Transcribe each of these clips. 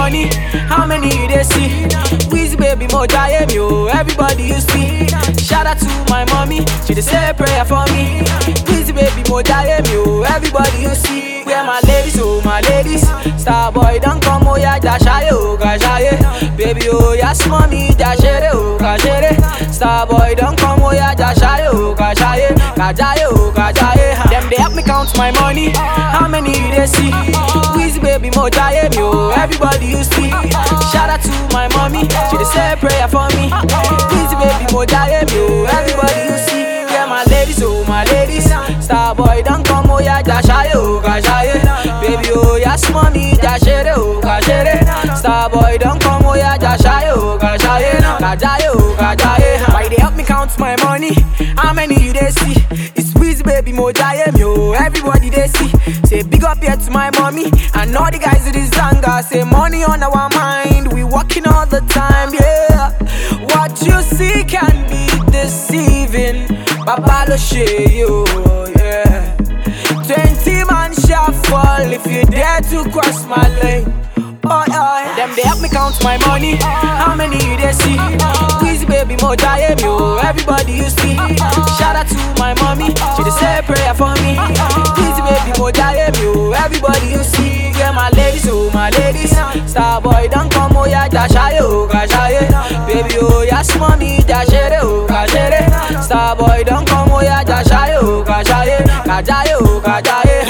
money, how many you they see? Wheezy baby, mo jaye me, oh, everybody you see. Shout out to my mommy, she dey say prayer for me. Wheezy baby, mo jaye me, oh, everybody you see. Where my ladies, oh, my ladies. Star boy, don't come, oh, yeah, dashaye, oh, gashaye. Baby, oh, yes, mommy, dashere, oh, gashere. Star boy, don't come, oh, yeah, dashaye, oh, gashaye. Gajaye, oh, gajaye. Them, they help me count my money, how many you they see? Wheezy baby, mo jaye me, oh, everybody you see. Shout out to my mommy, she dey say prayer for me. Wheezy baby, mo jaye me, oh, everybody you see. Yeah, my ladies, oh, my ladies. Star boy, don't come, oh, yeah, dashaye, oh, gashaye. Baby, oh, yes, mommy, dashere, oh, gashere. Star boy, don't come, oh, yeah, dashaye, oh, gashaye. Gajaye, oh, gajaye. Why they help me count my money? How many you they see? It's Wheezy baby, mo jaye me, oh, everybody they see. Say big up here to my mommy and all the guys in this zanga. Say money on our mind, we working all the time, yeah. What you see can be deceiving. Babalo you, yeah. Twenty man shall fall if you dare to cross my lane. Oh, oh. Them they help me count my money. How many you they see? Wheezy baby, mo jaye me, oh, everybody you see. Shout out to my mommy, she dey say prayer for me. Wheezy baby, mo jaye me, oh, everybody you see. Yeah, my ladies, oh, my ladies. Star boy, don't come, oh, yeah, dashaye, oh, gashaye. Baby, oh, yes, mommy, dashere, oh, gashere. Star boy, don't come, oh, yeah, dashaye, oh, gashaye. Gajaye, oh, gajaye.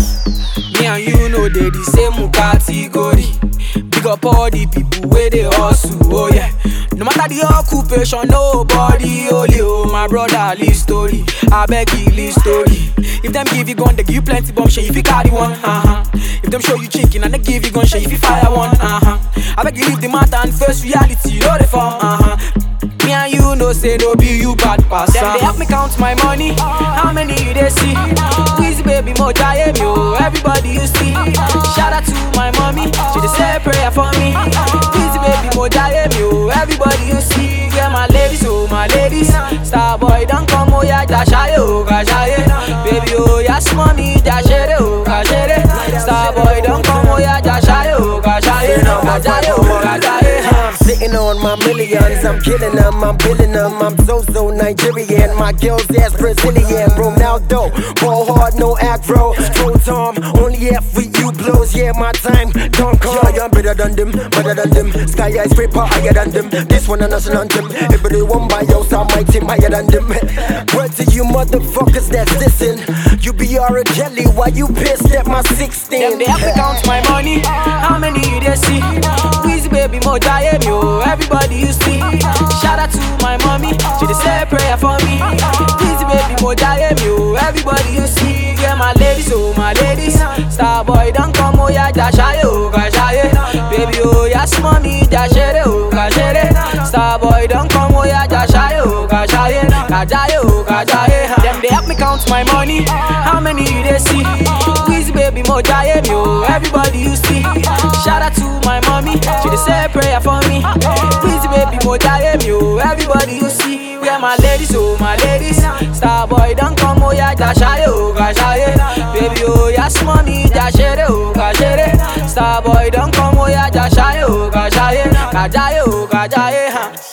Me and you know they the same category. Big up all the people where they hustle, oh yeah. No matter the occupation, nobody only oh my brother live story. I beg you live story. If them give you gun, they give you plenty bomb shit if you carry one. Uh-huh. If them show you chicken and they give you gun shit if you fire one. Uh-huh. I beg you leave the matter and face reality, no they form. Uh-huh. Me and you know say no be you bad pass. Them they help me count my money. How many you they see? Wheezy baby, mo jaye me, oh, everybody you see. Shout out to my mommy, she dey say prayer for me. Wheezy baby, mo jaye me, oh, everybody you see. Yeah, my ladies, oh, my ladies. Star boy, don't come, oh, yeah, dashaye, oh, gashaye. Baby, oh, yes, mommy, dashere, oh, gashere. Star boy, don't come, oh, yeah, dashaye, oh, gashaye. Gajaye, oh, gajaye. I'm sitting on my millions, I'm killing them, I'm billing them. I'm so so Nigerian, my girl's ass Brazilian. Ronaldo, ball hard, no aggro. Pro Tom, only F with you blows, yeah, my time don't come. Yeah, I'm better than them, better than them. Sky eyes paper higher than them. This one a national anthem. Everybody one by yours, I my team higher than them. Word to you motherfuckers that's dissing. You be a jelly, why you pissed at my 16? Them they help me count my money. How many you they see? Wheezy baby, mo jaye me, oh, everybody you see. Shout out to my mommy, she dey say prayer for me. Wheezy baby, mo jaye me, oh, everybody you see. Yeah, my ladies, oh, my ladies. Star boy, don't come, oh, yeah, dashaye, oh, gashaye. Baby, oh, yes, mommy, dashere, oh, gashere. Star boy, don't come, oh, yeah, dashaye, oh, gashaye. Gajaye, oh, gajaye. Them they help me count my money. How many you they see? Wheezy baby, mo jaye me, oh, everybody you see. Shout out to my mommy, she dey say prayer for me. Wheezy baby, mo jaye me, oh, everybody you see. Yeah, my ladies, oh, my ladies. Star boy, don't come, oh, yeah, dashaye, oh, gashaye. Baby, oh, yes, mommy, dashere, oh, gashere. Star boy, don't come, oh, yeah, dashaye, oh, gashaye. Gajaye, oh, gajaye, huh.